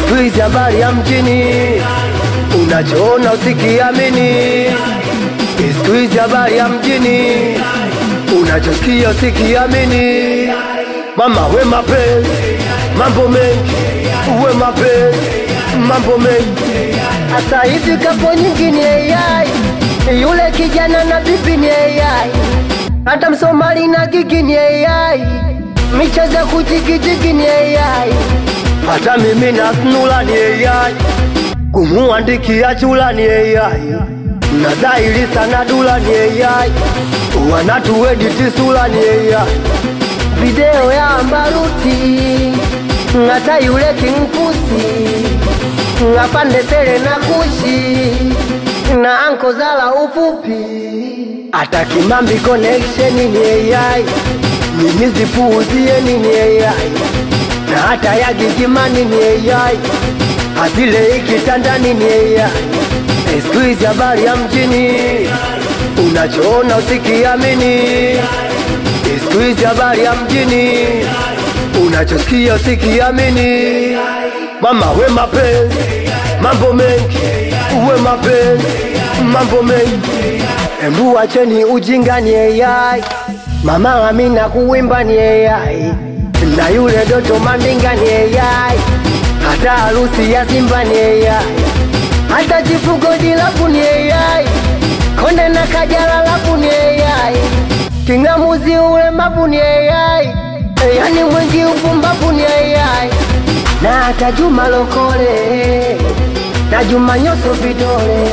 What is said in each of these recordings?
siku hizi habari ya mjini unachoona usikiamini siku hizi habari ya mjini unachosikia usikiamini mama we mapenzi mambo mengi uwe mapenzi mambo mengi Sasa hivi kapo nyingi ni AI, yule kijana na bibi ni AI, hata Msomali na gigi ni AI, michezo ya kujigijigi ni AI. hata mimi na snula ni AI kumuandikia chula ni AI na dhahiri sana dula ni AI wanatuediti sula ni AI Video ya Ambaruti, hata yule Kingpusi, apande sele na kushi na anko zala ufupi hata Kimambi connection ni AI mimi zipuuzie ni AI na hata ya Gigimani ni AI Azile ikitandani ni AI Eh, siku hizi habari ya mjini unachoona usikiamini Eh, siku hizi habari ya mjini unachosikia usikiamini mama we mapenzi mambo mengi uwe mapenzi mambo mengi embu wacheni ujinga ni AI mama Amina kuwimba ni AI na yule Doto Mandinga ni AI hata harusi ya Simba ni AI hata chifugo dilapu ni AI, konde na kajala lapu ni AI, kingamuzi ule mapu ni AI, yani mwingi upumbapu ni AI, na hata Juma Lokole na Juma Nyoso vidole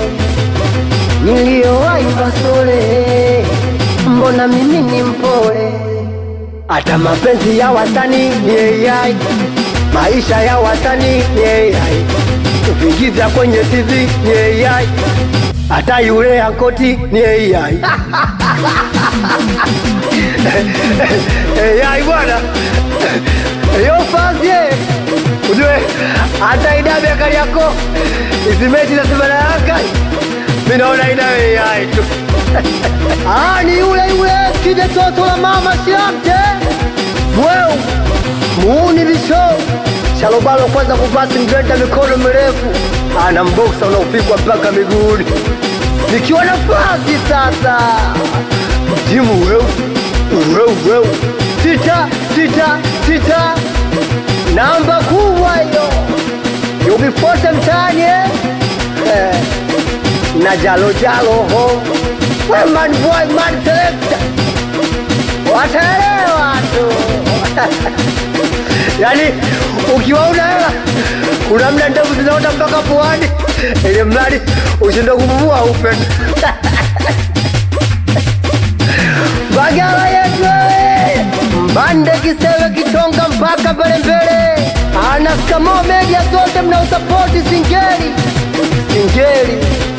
niliyowahi Basole, mbona mimi ni mpole hata mapenzi ya wasanii ni AI, maisha ya wasanii ni AI, vingiza kwenye TV ni AI, hata yule ankoti ni AI. AI bwana, yo fazie ujue, hata idabe kali yako hizi mechi za Simba na Yanga, mimi naona ina AI tu. Ah, ni yule yule kide toto la mama Shamte. Mweu muuni visho Shalobalo kwanza kupasi mgreta mikono mirefu ana mboksa unaopigwa mpaka miguuni nikiwa nafasi sasa jimu weu weu weu sita sita sita namba kubwa hiyo yubifote mtani eh? Eh, na jalo jalo ho we man boy man selector wataelewa tu yaani ukiwa una hela kuna mda ndevu zinaota mpaka puani ili mradi ushinde kupumua upe Bagala yetu wewe. Mbande kisewe kitonga mpaka mbele mbele. Ana skamo media zote mnaosapoti singeli. singeli